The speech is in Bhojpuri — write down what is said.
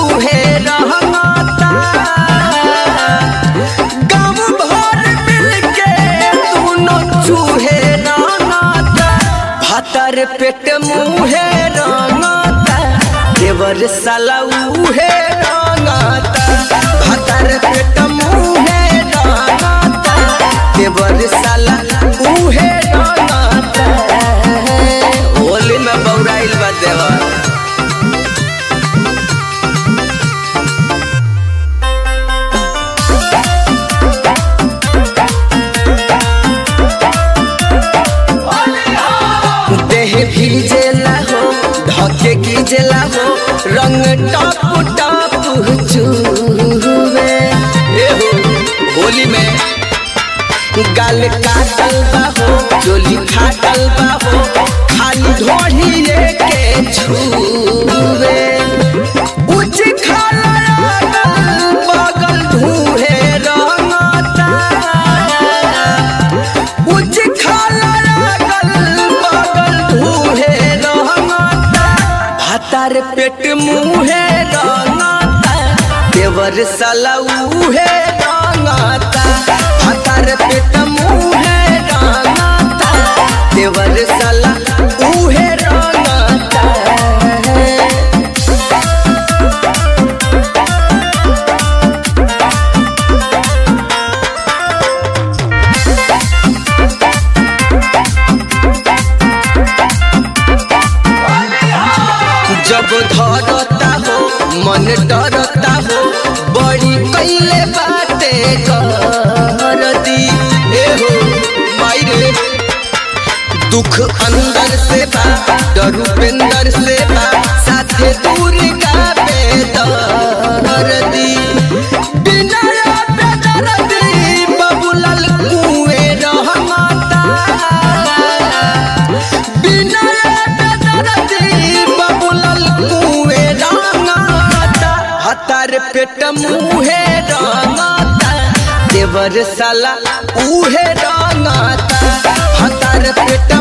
उहे रहता गाँव भर मिलके दोनों चूहे रहता भातर पेट मुहे रहता देवर साला उहे रहता भातर पेट मुहे रहता देवर साला उहे रहता होली में बौराइल बा देवर देह भीजेला हो धके कीजेला हो रंग टप टप चूवे ए हो होली में गाल काटल बा हो चोली फाटल बा हो खाली ढोढ़ी के छूवे उच खाला अगल बगल धूहे रंगता उच खाला अगल बगल धूहे रंगता भातार पेट मुहे रंगता देवर साला उहे रंगता भातार पेट मुहे रंगता देवर साला उहे रंगता जब धरता हो मन डरता हो बड़ी कैले बाते कर दी ए हो माई रे दुख अंदर से बा डर उपेंदर से बा साथे दूर का बेदर दी बिना बेदर दी बबुलल कुएं रहमता बिना बेदरदी बबुलल कुए रंगता हतार पेट मुहे रंगता देवर साला उहे रंगता हतार पेट